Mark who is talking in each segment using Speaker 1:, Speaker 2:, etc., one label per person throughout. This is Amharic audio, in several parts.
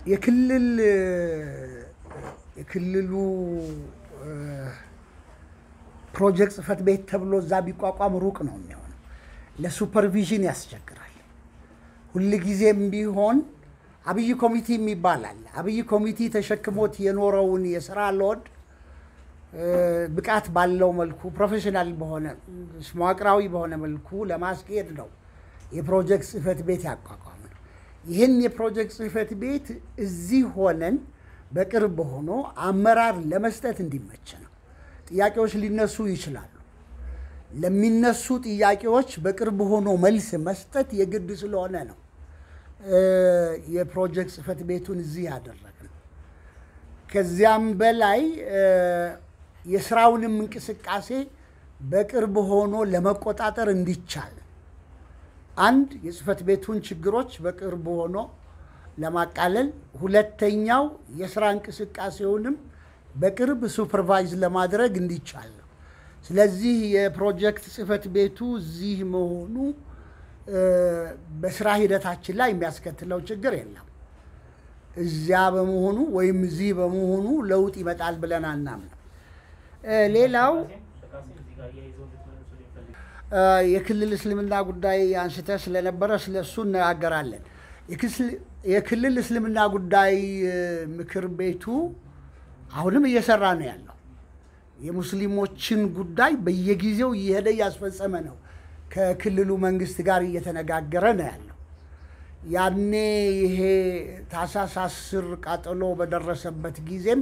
Speaker 1: የክልል የክልሉ ፕሮጀክት ጽህፈት ቤት ተብሎ እዛ ቢቋቋም ሩቅ ነው የሚሆነው። ለሱፐርቪዥን ያስቸግራል። ሁልጊዜም ቢሆን አብይ ኮሚቴ የሚባል አለ። አብይ ኮሚቴ ተሸክሞት የኖረውን የስራ ሎድ ብቃት ባለው መልኩ ፕሮፌሽናል በሆነ መዋቅራዊ በሆነ መልኩ ለማስኬድ ነው የፕሮጀክት ጽህፈት ቤት ያቋቋመ ነው። ይህን የፕሮጀክት ጽህፈት ቤት እዚህ ሆነን በቅርብ ሆኖ አመራር ለመስጠት እንዲመች ነው። ጥያቄዎች ሊነሱ ይችላሉ። ለሚነሱ ጥያቄዎች በቅርብ ሆኖ መልስ መስጠት የግድ ስለሆነ ነው የፕሮጀክት ጽህፈት ቤቱን እዚህ ያደረግነው። ከዚያም በላይ የስራውንም እንቅስቃሴ በቅርብ ሆኖ ለመቆጣጠር እንዲቻል አንድ የጽህፈት ቤቱን ችግሮች በቅርብ ሆኖ ለማቃለል፣ ሁለተኛው የስራ እንቅስቃሴውንም በቅርብ ሱፐርቫይዝ ለማድረግ እንዲቻል ነው። ስለዚህ የፕሮጀክት ጽህፈት ቤቱ እዚህ መሆኑ በስራ ሂደታችን ላይ የሚያስከትለው ችግር የለም። እዚያ በመሆኑ ወይም እዚህ በመሆኑ ለውጥ ይመጣል ብለን አናምንም። ሌላው የክልል እስልምና ጉዳይ አንስተ ስለነበረ ስለ እሱ እነጋገራለን። የክልል እስልምና ጉዳይ ምክር ቤቱ አሁንም እየሰራ ነው ያለው። የሙስሊሞችን ጉዳይ በየጊዜው እየሄደ እያስፈጸመ ነው። ከክልሉ መንግስት ጋር እየተነጋገረ ነው ያለው። ያኔ ይሄ ታህሳስ አስር ቃጠሎ በደረሰበት ጊዜም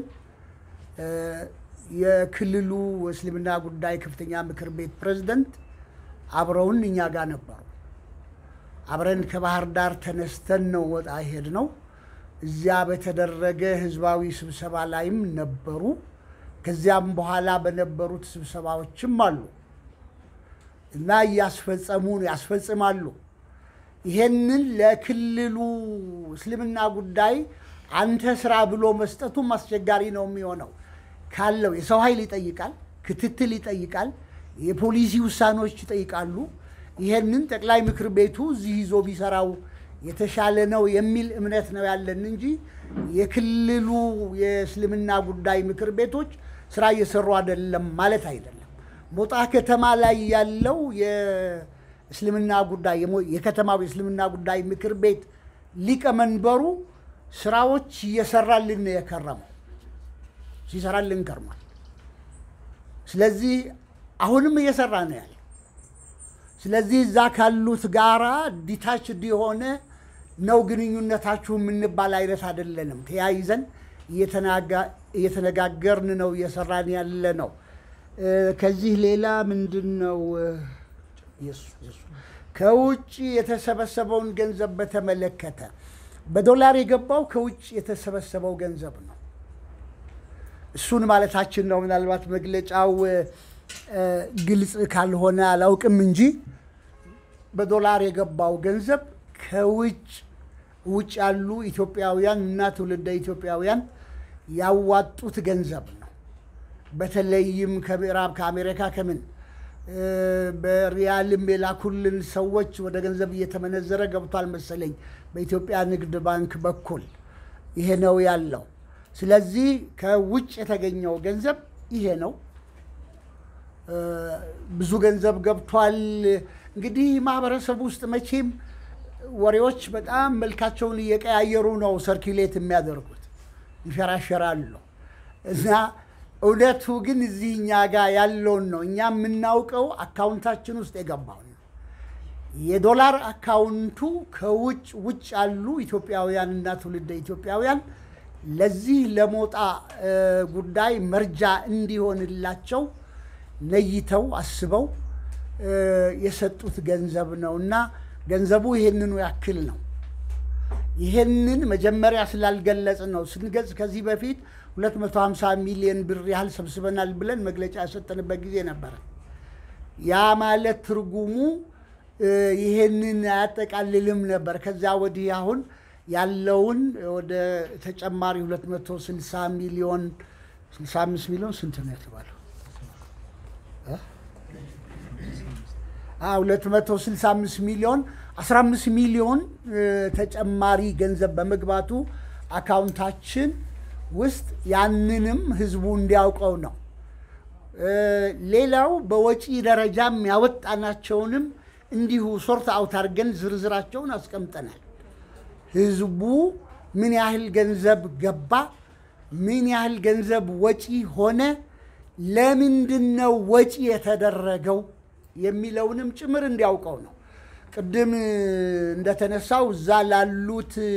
Speaker 1: የክልሉ እስልምና ጉዳይ ከፍተኛ ምክር ቤት ፕሬዝደንት አብረውን እኛ ጋር ነበሩ። አብረን ከባህር ዳር ተነስተን ነው ወጣ ሄድ ነው። እዚያ በተደረገ ህዝባዊ ስብሰባ ላይም ነበሩ። ከዚያም በኋላ በነበሩት ስብሰባዎችም አሉ እና እያስፈጸሙ ያስፈጽማሉ። ይሄንን ለክልሉ እስልምና ጉዳይ አንተ ስራ ብሎ መስጠቱም አስቸጋሪ ነው የሚሆነው። ካለው የሰው ኃይል ይጠይቃል፣ ክትትል ይጠይቃል፣ የፖሊሲ ውሳኔዎች ይጠይቃሉ። ይሄንን ጠቅላይ ምክር ቤቱ እዚህ ይዞ ቢሰራው የተሻለ ነው የሚል እምነት ነው ያለን እንጂ የክልሉ የእስልምና ጉዳይ ምክር ቤቶች ስራ እየሰሩ አይደለም ማለት አይደለም። ሞጣ ከተማ ላይ ያለው የእስልምና ጉዳይ የከተማው የእስልምና ጉዳይ ምክር ቤት ሊቀመንበሩ ስራዎች እየሰራልን ነው የከረመው ሲሰራልን ከርሟል። ስለዚህ አሁንም እየሰራ ነው ያለ። ስለዚህ እዛ ካሉት ጋራ ዲታችድ የሆነ ነው ግንኙነታችሁ የምንባል አይነት አይደለንም። ተያይዘን እየተነጋገርን ነው እየሰራን ያለ ነው። ከዚህ ሌላ ምንድን ነው ከውጭ የተሰበሰበውን ገንዘብ በተመለከተ በዶላር የገባው ከውጭ የተሰበሰበው ገንዘብ ነው። እሱን ማለታችን ነው። ምናልባት መግለጫው ግልጽ ካልሆነ አላውቅም እንጂ በዶላር የገባው ገንዘብ ከውጭ ውጭ ያሉ ኢትዮጵያውያን እና ትውልደ ኢትዮጵያውያን ያዋጡት ገንዘብ ነው። በተለይም ከምዕራብ ከአሜሪካ ከምን በሪያልም የላኩልን ሰዎች ወደ ገንዘብ እየተመነዘረ ገብቷል መሰለኝ በኢትዮጵያ ንግድ ባንክ በኩል ይሄ ነው ያለው። ስለዚህ ከውጭ የተገኘው ገንዘብ ይሄ ነው። ብዙ ገንዘብ ገብቷል። እንግዲህ ማህበረሰብ ውስጥ መቼም ወሬዎች በጣም መልካቸውን እየቀያየሩ ነው ሰርኪሌት የሚያደርጉት ይሸራሸራሉ። እና እውነቱ ግን እዚህ እኛ ጋር ያለውን ነው። እኛ የምናውቀው አካውንታችን ውስጥ የገባው ነው። የዶላር አካውንቱ ከውጭ ውጭ ያሉ ኢትዮጵያውያን እና ትውልደ ኢትዮጵያውያን ለዚህ ለሞጣ ጉዳይ መርጃ እንዲሆንላቸው ነይተው አስበው የሰጡት ገንዘብ ነው እና ገንዘቡ ይሄንኑ ያክል ነው። ይሄንን መጀመሪያ ስላልገለጽ ነው። ስንገልጽ ከዚህ በፊት 250 ሚሊዮን ብር ያህል ሰብስበናል ብለን መግለጫ የሰጠንበት ጊዜ ነበረ። ያ ማለት ትርጉሙ ይሄንን አያጠቃልልም ነበር። ከዚያ ወዲህ አሁን ያለውን ወደ ተጨማሪ 260 ሚሊዮን 65 ሚሊዮን ስንት ነው የተባለው? 265 ሚሊዮን 15 ሚሊዮን ተጨማሪ ገንዘብ በመግባቱ አካውንታችን ውስጥ ያንንም ህዝቡ እንዲያውቀው ነው። እ፣ ሌላው በወጪ ደረጃም ያወጣናቸውንም እንዲሁ ሶርት አውት አድርገን ዝርዝራቸውን አስቀምጠናል። ህዝቡ ምን ያህል ገንዘብ ገባ፣ ምን ያህል ገንዘብ ወጪ ሆነ፣ ለምንድን ነው ወጪ የተደረገው የሚለውንም ጭምር እንዲያውቀው ነው። ቅድም እ፣ እንደተነሳው እዛ ላሉት እ፣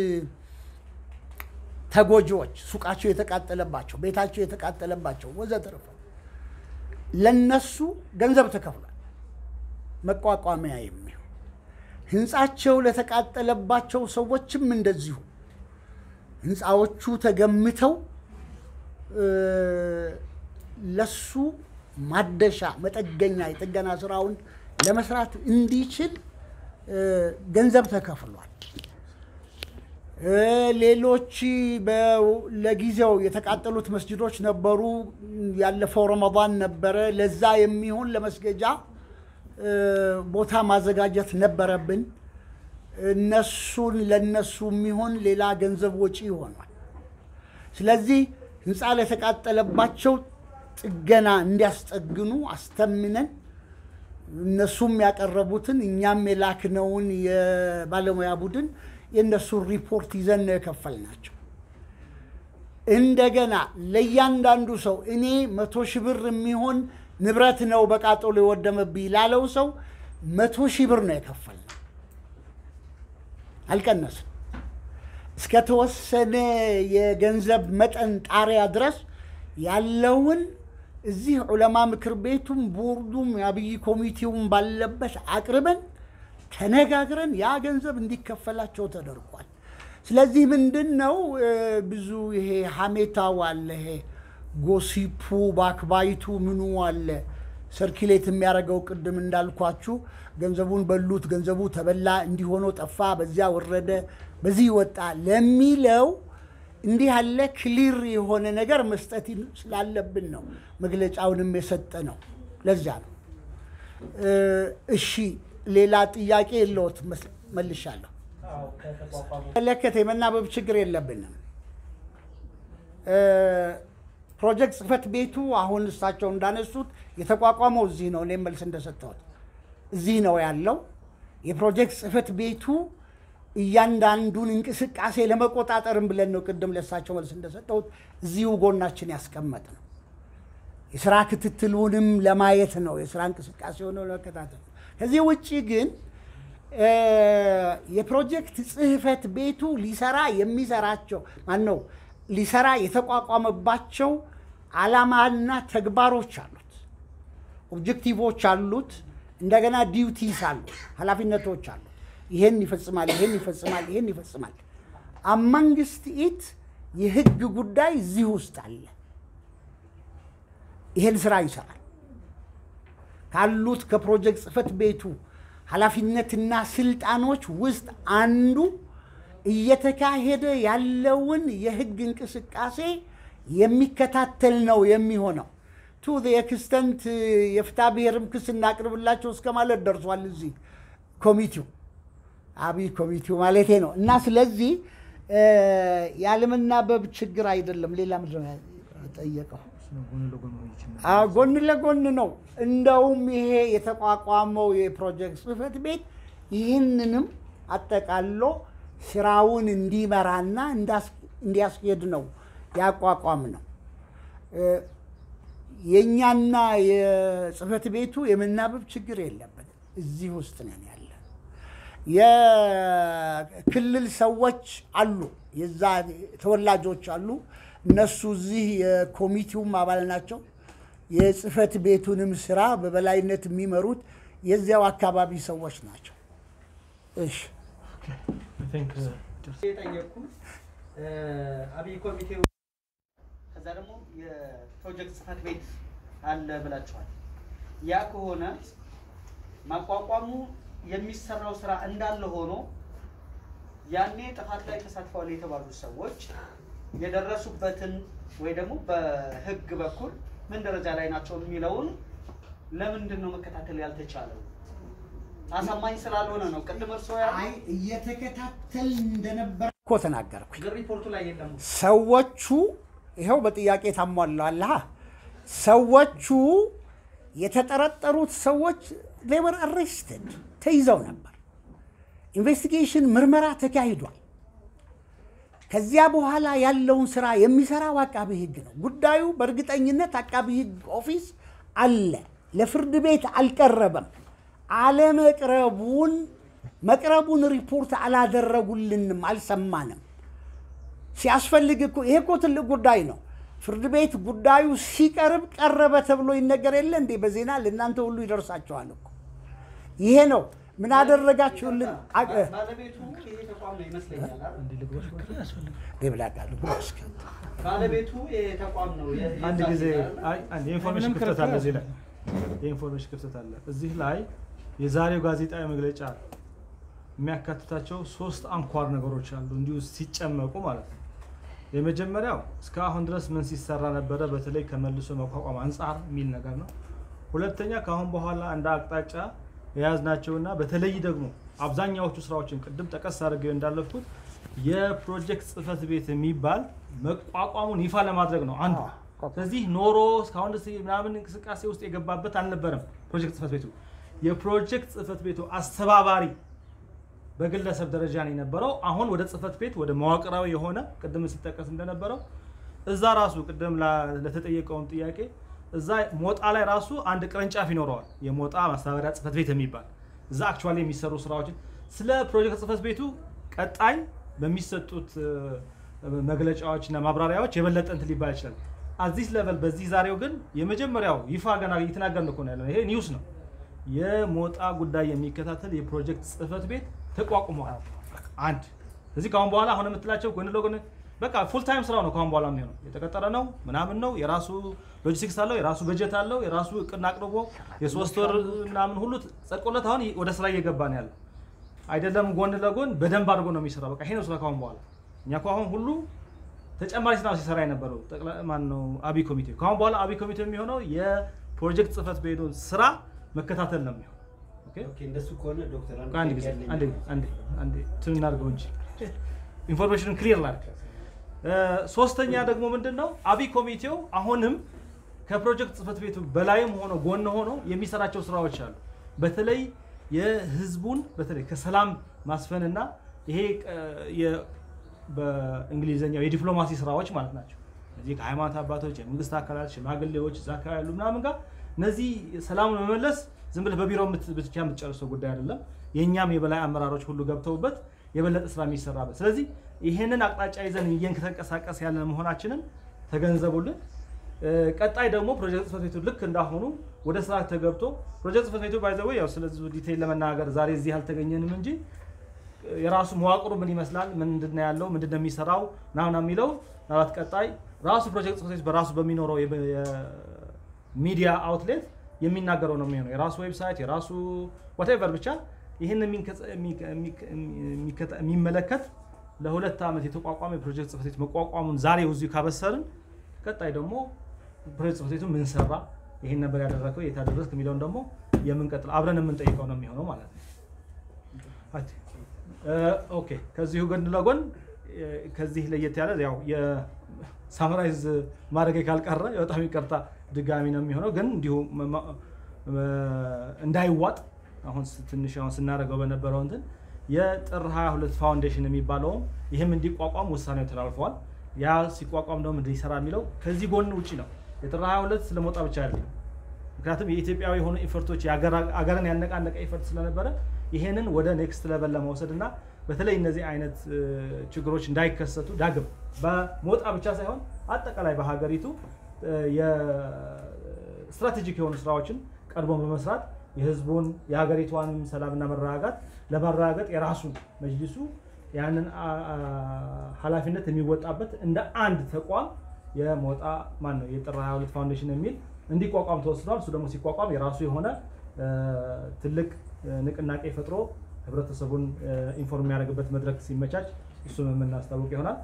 Speaker 1: ተጎጂዎች ሱቃቸው የተቃጠለባቸው፣ ቤታቸው የተቃጠለባቸው ወዘተርፈ ለነሱ ገንዘብ ተከፍሏል። መቋቋሚያ የሚሆን ህንፃቸው ለተቃጠለባቸው ሰዎችም እንደዚሁ ህንፃዎቹ ተገምተው እ፣ ለሱ ማደሻ መጠገኛ የጥገና ስራውን ለመስራት እንዲችል እ፣ ገንዘብ ተከፍሏል። እ፣ ሌሎች በ- ለጊዜው የተቃጠሉት መስጅዶች ነበሩ። ያለፈው ረመዳን ነበረ። ለዛ የሚሆን ለመስገጃ እ፣ ቦታ ማዘጋጀት ነበረብን። እነሱን ለነሱ የሚሆን ሌላ ገንዘብ ወጪ ይሆናል። ስለዚህ ህንፃ ለተቃጠለባቸው ጥገና እንዲያስጠግኑ አስተምነን እነሱም ያቀረቡትን እኛም የላክነውን የባለሙያ ቡድን የእነሱን ሪፖርት ይዘን ነው የከፈልናቸው። እንደገና ለእያንዳንዱ ሰው እኔ መቶ ሺህ ብር የሚሆን ንብረት ነው በቃጠሎ የወደመብኝ ላለው ሰው መቶ ሺህ ብር ነው የከፈልነው። አልቀነስም። እስከተወሰነ የገንዘብ መጠን ጣሪያ ድረስ ያለውን እዚህ ዑለማ ምክር ቤቱም ቦርዱም የአብይ ኮሚቴውም ባለበት አቅርበን ተነጋግረን ያ ገንዘብ እንዲከፈላቸው ተደርጓል። ስለዚህ ምንድን ነው እ፣ ብዙ ይሄ ሀሜታው አለ፣ ይሄ ጎሲፑ ባክባይቱ ምኑ አለ ሰርኪሌት የሚያደርገው ቅድም እንዳልኳችሁ ገንዘቡን በሉት፣ ገንዘቡ ተበላ፣ እንዲሆኖ ጠፋ፣ በዚያ ወረደ፣ በዚህ ወጣ ለሚለው እንዲህ ያለ ክሊር የሆነ ነገር መስጠት ስላለብን ነው መግለጫውንም የሰጠ ነው። ለዚያ ነው። እ፣ እሺ ሌላ ጥያቄ የለዎት? መስ- መልሻለሁ። መለከት የመናበብ ችግር የለብንም። እ፣ ፕሮጀክት ጽህፈት ቤቱ አሁን እሳቸው እንዳነሱት የተቋቋመው እዚህ ነው። እኔም መልስ እንደሰጠሁት እዚህ ነው ያለው። የፕሮጀክት ጽህፈት ቤቱ እያንዳንዱን እንቅስቃሴ ለመቆጣጠርም ብለን ነው ቅድም ለእሳቸው መልስ እንደሰጠሁት እዚሁ ጎናችን ያስቀመጥ ነው። የስራ ክትትሉንም ለማየት ነው። የስራ እንቅስቃሴ ሆነው ለመከታተል ነው። ከዚህ ውጭ ግን እ፣ የፕሮጀክት ጽህፈት ቤቱ ሊሰራ የሚሰራቸው ማን ነው ሊሰራ የተቋቋመባቸው ዓላማና ተግባሮች አሉት፣ ኦብጀክቲቮች አሉት፣ እንደገና ዲዩቲስ አሉት፣ ኃላፊነቶች አሉት። ይሄን ይፈጽማል፣ ይሄን ይፈጽማል፣ ይሄን ይፈጽማል። አማንግስት ኢት የህግ ጉዳይ እዚህ ውስጥ አለ። ይሄን ስራ ይሰራል። ካሉት ከፕሮጀክት ጽህፈት ቤቱ ኃላፊነትና ስልጣኖች ውስጥ አንዱ እየተካሄደ ያለውን የህግ እንቅስቃሴ የሚከታተል ነው የሚሆነው። ቱ ኤክስተንት የፍትሐ ብሔርም ክስ እናቅርብላቸው እስከ ማለት ደርሷል። እዚህ ኮሚቴው አብይ ኮሚቴው ማለቴ ነው። እና ስለዚህ እ፣ ያለመናበብ ችግር አይደለም። ሌላ ምንድን ነው የጠየቀው? አዎ፣ ጎን ለጎን ነው። እንደውም ይሄ የተቋቋመው የፕሮጀክት ጽህፈት ቤት ይህንንም አጠቃሎ ስራውን እንዲመራና እንዳስ- እንዲያስኬድ ነው ያቋቋም ነው። እ፣ የእኛና የጽህፈት ቤቱ የመናበብ ችግር የለብንም። እዚህ ውስጥ ነን ያለ የክልል ሰዎች አሉ፣ የዛ ተወላጆች አሉ። እነሱ እዚህ የኮሚቴውም አባል ናቸው። የጽህፈት ቤቱንም ስራ በበላይነት የሚመሩት የዚያው አካባቢ ሰዎች ናቸው። እሺ
Speaker 2: የጠየቅኩት አብይ ኮሚቴው ከዛ ደግሞ የፕሮጀክት ጽህፈት ቤት አለ ብላችኋል። ያ ከሆነ ማቋቋሙ የሚሰራው ስራ እንዳለ ሆኖ ያኔ ጥፋት ላይ ተሳትፈዋል የተባሉ ሰዎች የደረሱበትን ወይ ደግሞ በህግ በኩል ምን ደረጃ ላይ ናቸው የሚለውን ለምንድን ነው መከታተል ያልተቻለው? አሳማኝ ስላልሆነ ነው። ቅድም እርስዎ ያሉ
Speaker 1: አይ እየተከታተል እንደነበረ እኮ ተናገርኩኝ።
Speaker 2: ግን ሪፖርቱ ላይ የለም።
Speaker 1: ሰዎቹ ይኸው በጥያቄ ታሟላለህ። ሰዎቹ የተጠረጠሩት ሰዎች ሌበር አሬስትድ ተይዘው ነበር። ኢንቨስቲጌሽን ምርመራ ተካሂዷል። ከዚያ በኋላ ያለውን ስራ የሚሰራው አቃቢ ህግ ነው። ጉዳዩ በእርግጠኝነት አቃቢ ህግ ኦፊስ አለ፣ ለፍርድ ቤት አልቀረበም። አለመቅረቡን መቅረቡን ሪፖርት አላደረጉልንም፣ አልሰማንም። ሲያስፈልግ እኮ ይሄ እኮ ትልቅ ጉዳይ ነው። ፍርድ ቤት ጉዳዩ ሲቀርብ ቀረበ ተብሎ ይነገር የለ እንዴ? በዜና ለእናንተ ሁሉ ይደርሳቸዋል እኮ። ይሄ ነው ምን አደረጋችሁልን? አቅ-
Speaker 2: ባለቤቱ ይሄ ተቋም ነው ይመስለኛል አይደል?
Speaker 1: ይብላቃሉ
Speaker 2: ባለቤቱ ይሄ ተቋም ነው የ-
Speaker 3: አንድ
Speaker 2: የዛ
Speaker 3: ጊዜ
Speaker 2: ዜና አይደል?
Speaker 3: አይ፣ አንድ የኢንፎርሜሽን
Speaker 4: ምንም
Speaker 3: ክፍተት አለ
Speaker 4: ክርክር
Speaker 3: እዚህ ላይ የኢንፎርሜሽን ክፍተት አለ እዚህ ላይ የዛሬው ጋዜጣዊ መግለጫ የሚያካትታቸው ሶስት አንኳር ነገሮች አሉ እንዲሁ ሲጨመቁ ማለት ነው የመጀመሪያው እስካሁን ድረስ ምን ሲሰራ ነበረ በተለይ ከመልሶ መቋቋም አንጻር የሚል ነገር ነው ሁለተኛ ከአሁን በኋላ እንደ አቅጣጫ የያዝናቸውና በተለይ ደግሞ አብዛኛዎቹ ስራዎችን ቅድም ጠቀስ አድርገው እንዳለፍኩት የፕሮጀክት ጽህፈት ቤት የሚባል መቋቋሙን ይፋ ለማድረግ ነው አንዱ ስለዚህ ኖሮ እስካሁን ድረስ ምናምን እንቅስቃሴ ውስጥ የገባበት አልነበረም ፕሮጀክት ጽህፈት ቤቱ የፕሮጀክት ጽህፈት ቤቱ አስተባባሪ በግለሰብ ደረጃ ነው የነበረው አሁን ወደ ጽህፈት ቤት ወደ መዋቅራዊ የሆነ ቅድም ሲጠቀስ እንደነበረው እዛ ራሱ ቅድም ላ- ለተጠየቀውን ጥያቄ እዛ ሞጣ ላይ ራሱ አንድ ቅርንጫፍ ይኖረዋል የሞጣ ማስተባበሪያ ጽህፈት ቤት የሚባል እዛ አክቹዋሊ የሚሰሩ ስራዎችን ስለ ፕሮጀክት ጽህፈት ቤቱ ቀጣይ በሚሰጡት እ፣ መግለጫዎች እና ማብራሪያዎች የበለጠ እንትን ሊባል ይችላል አዚስ ለቨል በዚህ ዛሬው ግን የመጀመሪያው ይፋ ገና እየተናገርን እኮ ነው ያለነው ይሄ ኒውስ ነው የሞጣ ጉዳይ የሚከታተል የፕሮጀክት ጽህፈት ቤት ተቋቁሟል አንድ እዚህ ከአሁን በኋላ አሁን የምትላቸው ጎን ለጎን በቃ ፉል ታይም ስራው ነው ከአሁን በኋላ የሚሆነው የተቀጠረ ነው ምናምን ነው የራሱ ሎጂስቲክስ አለው የራሱ በጀት አለው የራሱ እቅድና አቅርቦ የሶስት ወር ምናምን ሁሉ ጸድቆለት አሁን ወደ ስራ እየገባ ነው ያለው አይደለም ጎን ለጎን በደንብ አድርጎ ነው የሚሰራው በቃ ይሄ ነው ስራ ከአሁን በኋላ እኛ እኮ አሁን ሁሉ ተጨማሪ ስራ ሲሰራ የነበረው ጠቅላይ ማን ነው አብይ ኮሚቴ ከአሁን በኋላ አብይ ኮሚቴ የሚሆነው የፕሮጀክት ጽህፈት ቤቱን ስራ መከታተል ነው የሚሆነው ኦኬ
Speaker 5: ኦኬ እንደሱ ከሆነ ዶክተር አንድ
Speaker 3: አንድ ጊዜ
Speaker 5: ጥያቄ
Speaker 3: አንድ
Speaker 5: አለኝ።
Speaker 3: አንድ አንድ እንትን እናድርገው እንጂ ኢንፎርሜሽኑን ክሊር ላድርግ። እ፣ ሶስተኛ ደግሞ ምንድን ነው አብይ ኮሚቴው አሁንም ከፕሮጀክት ጽህፈት ቤቱ በላይም ሆኖ ጎን ሆኖ የሚሰራቸው ስራዎች አሉ። በተለይ የህዝቡን በተለይ ከሰላም ማስፈንና ይሄ እ፣ የ- በእንግሊዝኛው የዲፕሎማሲ ስራዎች ማለት ናቸው። እዚህ ከሃይማኖት አባቶች፣ የመንግስት አካላት፣ ሽማግሌዎች እዛ አካባቢ ያሉ ምናምን ጋር እነዚህ ሰላሙን መመለስ ዝም ብለህ በቢሮ የምት- ብቻ የምትጨርሰው ጉዳይ አይደለም። የእኛም የበላይ አመራሮች ሁሉ ገብተውበት የበለጠ ስራ የሚሰራበት። ስለዚህ ይሄንን አቅጣጫ ይዘን እየተንቀሳቀስ ያለ መሆናችንን ተገንዘቡልን። እ፣ ቀጣይ ደግሞ ፕሮጀክት ጽህፈት ቤቱ ልክ እንዳሁኑ ወደ ስራ ተገብቶ ፕሮጀክት ጽህፈት ቤቱ ባይዘው ያው ስለዚህ ዲቴይል ለመናገር ዛሬ እዚህ አልተገኘንም እንጂ የራሱ መዋቅሩ ምን ይመስላል፣ ምንድን ነው ያለው፣ ምንድን ነው የሚሰራው ምናምን የሚለው ምናልባት ቀጣይ ራሱ ፕሮጀክት ጽህፈት ቤት በራሱ በሚኖረው የበ- የሚዲያ አውትሌት የሚናገረው ነው የሚሆነው። የራሱ ዌብሳይት፣ የራሱ ዋቴቨር ብቻ ይህን የሚንከ- የሚከ- የሚከ- የሚከተ- የሚመለከት ለሁለት ዓመት የተቋቋመ የፕሮጀክት ጽህፈት ቤት መቋቋሙን ዛሬ እዚሁ ካበሰርን ቀጣይ ደግሞ ፕሮጀክት ጽህፈት ቤቱ ምን ሰራ፣ ይህን ነበር ያደረገው፣ የት አደረስክ የሚለውን ደግሞ የምንቀጥል አብረን የምንጠይቀው ነው የሚሆነው ማለት ነው። አይ እ፣ ኦኬ ከዚሁ ጎን ለጎን እ፣ ከዚህ ለየት ያለ ያው የሳምራይዝ ማድረግ ካልቀረ በጣም ይቅርታ ድጋሚ ነው የሚሆነው ግን እንዲሁ መ- መ- እ፣ እንዳይዋጥ አሁን ስ- ትንሽ አሁን ስናደርገው በነበረው እንትን የጥር 22 ፋውንዴሽን የሚባለውም ይህም እንዲቋቋም ውሳኔው ተላልፈዋል። ያ ሲቋቋም ደግሞ ምንድን ይሰራ የሚለው ከዚህ ጎን ውጭ ነው። የጥር 22 ስለመውጣ ብቻ አይደለም። ምክንያቱም የኢትዮጵያዊ የሆኑ ኢፈርቶች አገርን ያነቃነቀ ኢፈርት ስለነበረ ይሄንን ወደ ኔክስት ለቨል ለመውሰድ እና በተለይ እነዚህ አይነት እ፣ ችግሮች እንዳይከሰቱ ዳግም በሞጣ ብቻ ሳይሆን አጠቃላይ በሀገሪቱ እ፣ የስትራቴጂክ የሆኑ ስራዎችን ቀድሞ በመስራት የህዝቡን የሀገሪቷንም ሰላምና መረጋጋት ለማረጋገጥ የራሱ መጅሊሱ ያንን አ- አ- ኃላፊነት የሚወጣበት እንደ አንድ ተቋም የሞጣ ማን ነው የጥር 22 ፋውንዴሽን የሚል እንዲቋቋም ተወስኗል። እሱ ደግሞ ሲቋቋም የራሱ የሆነ እ፣ ትልቅ እ፣ ንቅናቄ ፈጥሮ ህብረተሰቡን እ፣ ኢንፎርም የሚያደርግበት መድረክ ሲመቻች እሱም የምናስታውቅ ይሆናል።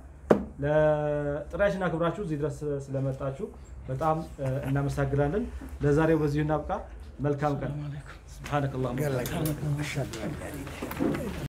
Speaker 3: ለጥሪያችን አክብራችሁ እዚህ ድረስ ስለመጣችሁ በጣም እ፣ እናመሰግናለን። ለዛሬው በዚሁ እናብቃ። መልካም ቀን። ስብሓነከ አላሁመ ወቢሐምዲክ።
Speaker 1: ገለገለ